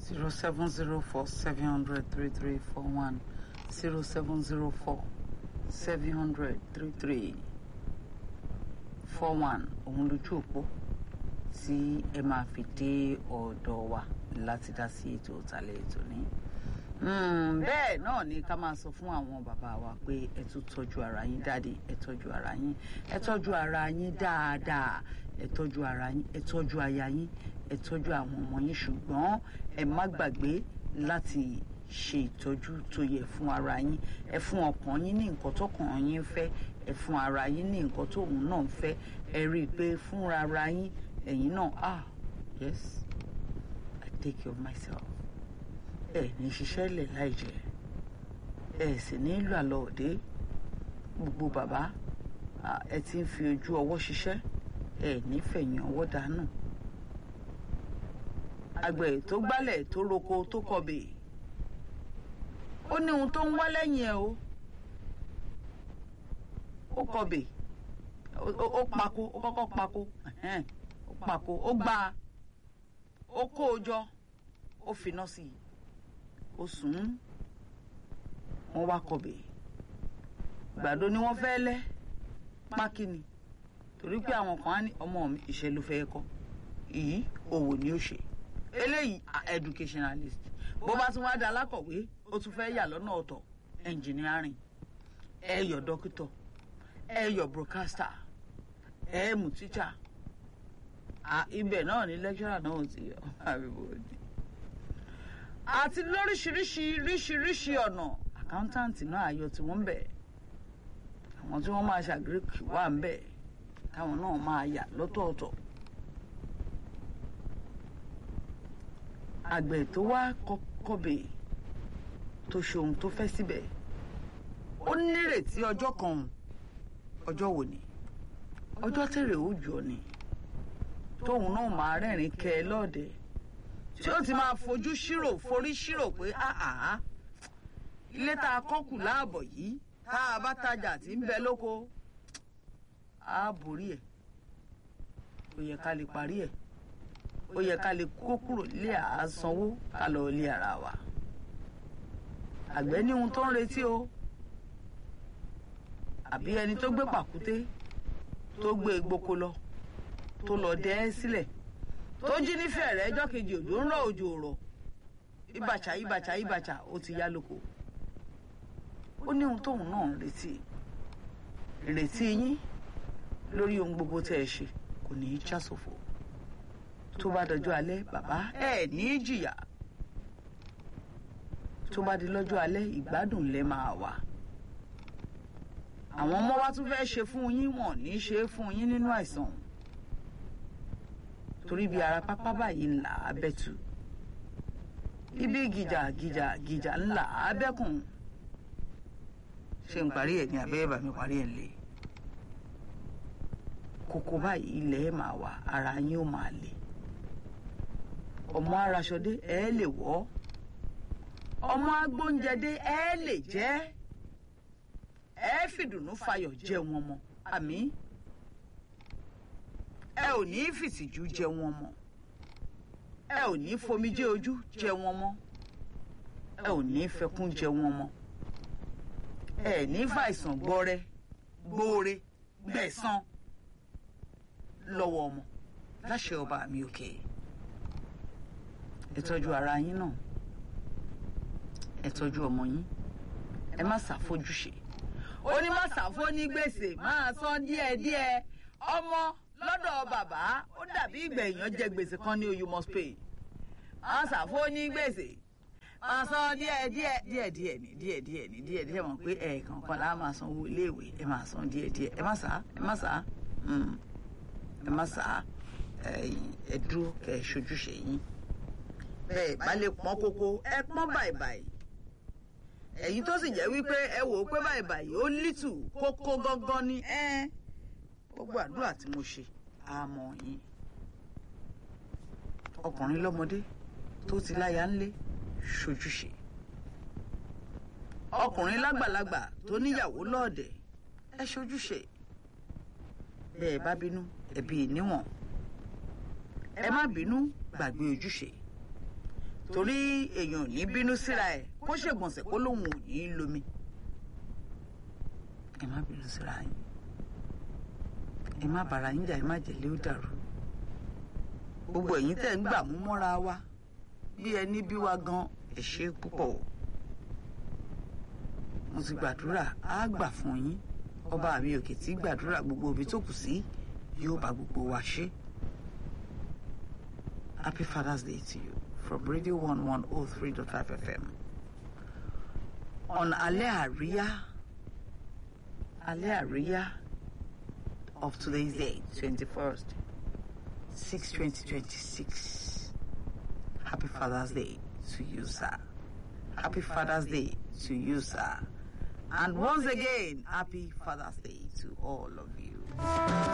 zero seven zero four seven hundred three three four one zero seven zero four seven hundred three three four one òun lójú òpó tí ẹ máa fi dé ọ̀dọ̀ wa láti dá sí ètò ìtàlẹ̀ ètò ní. bẹ́ẹ̀ náà ni ká máa sọ fún àwọn bàbá wa pé ẹ tún tọ́jú ara yín dáadé ẹ tọ́jú ara yín ẹ tọ́jú ara yín dáadáa ẹ tọ́jú ara yín ẹ tọ́jú aya yín ẹ tọ́jú àwọn ọmọ yín ṣùgbọ́n ẹ má gbàgbé láti ṣe ìtọ́jú tó yẹ fún ara yín ẹ fún ọkàn yín ní nǹkan tọkàn yín fẹ́ ẹ fún ara yín ní nǹkan tóun náà fẹ́ ẹ rí i pé fúnra ara yín ẹ̀yin náà ah yes I take care of myself ẹ ní ṣiṣẹ́ lẹ̀ láì jẹ́ ẹ sì ní lọ àlọ́ òde gbogbo bàbá ẹ ti ń fi ojú ọwọ́ ṣiṣẹ́ ẹ ní fẹ̀yìn ọwọ́ dànù àgbẹ̀ tó gbálẹ̀ tó roko tó kọbè ó ní ohun tó ń wá lẹ́yìn ẹ̀ o ó kọbè ó pako ó kọ́kọ́ pako ó pako ó gbá ó kó o jọ ó finá sí i ó sùn wọ́n wá kọbè gbàdo ni wọ́n fẹ́ lẹ́ pákínì torí pé àwọn kan á ní ọmọ mi iṣẹ́ ló fẹ́ kọ́ èyí òwò ni ó ṣe eléyìí educationalist bó bá tún wá da alákọ̀wé ó tún fẹ́ yà lọ́nà ọ̀tọ̀ engineering ẹ yọ dókítọ̀ ẹ yọ broadcaster ẹ mú teacher ibẹ̀ náà ni lecturer náà ti yọ àti lóríṣiríṣi ríṣiríṣi ọ̀nà accountant náà ayọ̀ tí wọ́n ń bẹ̀ àwọn tí wọ́n máa ṣàgíríkì wà ń bẹ̀ táwọn náà máa yà lọ́tọ̀ọ̀tọ̀. àgbẹ̀ tó wá kọbè tó ṣe ohun tó fẹ́ síbẹ̀ ó nírètí ọjọ́ kan ọjọ́ wo ni ọjọ́ tèrè ó jọ ni tóun náà máa rẹ́rìn kẹ́ ẹ lọ́ọ̀dẹ̀ tí ó ti máa fojú ṣírò forí ṣírò pé áhà ilé tá a kọ́ kù láàbọ̀ yìí tá a bá tajà tí ń bẹ lóko á borí ẹ̀ ó yẹ ká lè parí ẹ̀ ó yẹ ká lè kó kúrò lé àásanwó ká lọ lé ara wa àgbẹ̀ ní ohun tó ń retí o àbí ẹni tó gbé pàkúté tó gbé gboko lọ tó lọ dẹ́ ẹ́ sílẹ̀ tó jí nífẹ̀ẹ́ rẹ̀ ẹjọ́ kejì òjò ń rọ̀ òjò rọ̀ ìbàchà ìbàchà ìbàchà ó ti yá lóko ó ní ohun tóun náà ń retí ìrètí yín lórí ohun gbogbo tẹ́ ẹ ṣe kò ní í já sófo tó bá dọjọ́ alẹ́ bàbá ẹ ní jìyà tó bá di lọ́jọ́ alẹ́ ìgbádùn lẹ máa wà àwọn ọmọ wa tún fẹ́ ṣe fún yín wọ́n ní í ṣe fún yín nínú àìsàn torí bí ara pápá báyìí ńlá abẹ́tù ibi gìjà gìjà gìjà ńlá abẹ́kùn ṣe ń parí ẹ̀ ní abẹ́rẹ́ bàmí parí ẹ̀ lé kókó báyìí ilẹ̀ máa wà ara yín ó máa le ọmọ araṣọdé ẹ lè wọ̀ ọmọ agbóúnjẹdé ẹ lè jẹ ẹ fìdùnnú fayọ̀ jẹun ọmọ àmì ẹ ò ní fìtìjú jẹun ọmọ ẹ ò ní fomijé ojú jẹun ọmọ ẹ ò ní fẹkún jẹun ọmọ ẹ ní fàìsàn gbọrẹ gbóore gbẹ̀san lọ́wọ́ ọmọ láṣẹ ọba mi òkè. Okay ẹ tọ́jú ara yín náà ẹ tọ́jú ọmọ yín ẹ má ṣàfojúṣe ó ní má ṣàfó ní gbèsè máa san díẹ̀díẹ̀ ọmọ lọ́dọ̀ bàbá ó dàbí ìgbà èèyàn jẹ gbèsè kan ní you must pay má ṣàfó ní gbèsè máa san díẹ̀díẹ̀ díẹ̀díẹ̀ ní díẹ̀díẹ̀ ní díẹ̀díẹ̀ mọ̀ pé ẹ̀ẹ̀kan kan láà máa san owó iléèwé ẹ máa san díẹ̀díẹ̀ ẹ má sá ẹ má sá ẹ má sá ẹ dúró kẹ ẹ ṣojúṣe yín bẹ́ẹ̀ bá lè pọ́n kókó ẹ pọ́n bàìbàì èyí tó sì jẹ́ wípé ẹ wò ó pé bàìbàì ó lítù kókó gángan ni ẹ gbogbo àdúrà tí mo ṣe àmọ́ yín ọkùnrin lọ́mọdé tó ti láya ńlé ṣojúṣe ọkùnrin lágbàlagbà tó níyàwó lọ́ọ̀dẹ̀ ẹ ṣojúṣe bẹ́ẹ̀ bá bínú ẹ̀bi níwọ̀n ẹ má bínú gbàgbé ojúṣe torí èèyàn ò ní bínú síra ẹ̀ kó ṣègbọ̀nsẹ̀ kó lóun ò ní í lomi ẹ má bínú síra yín ẹ má bàrà yín jà ẹ má jẹ̀lé ó dàrú gbogbo ẹ̀yin tẹ̀ ń gbà mú mọ́ra wa bí ẹni bí wa gan ẹ ṣé púpọ̀ mo ti gbàdúrà á gbà fún yín ọba mi òkè tí gbàdúrà gbogbo ibi tó kù sí yóò bá gbogbo wa ṣe. Happy Father's Day to you from Radio 1103.5 FM. On Alẹ́ Àríyá, Alẹ́ Àríyá of today's day, 21st, 6 2026. Happy Father's Day to you, sir. Happy Father's Day to you, sir. And once again, happy Father's Day to all of you.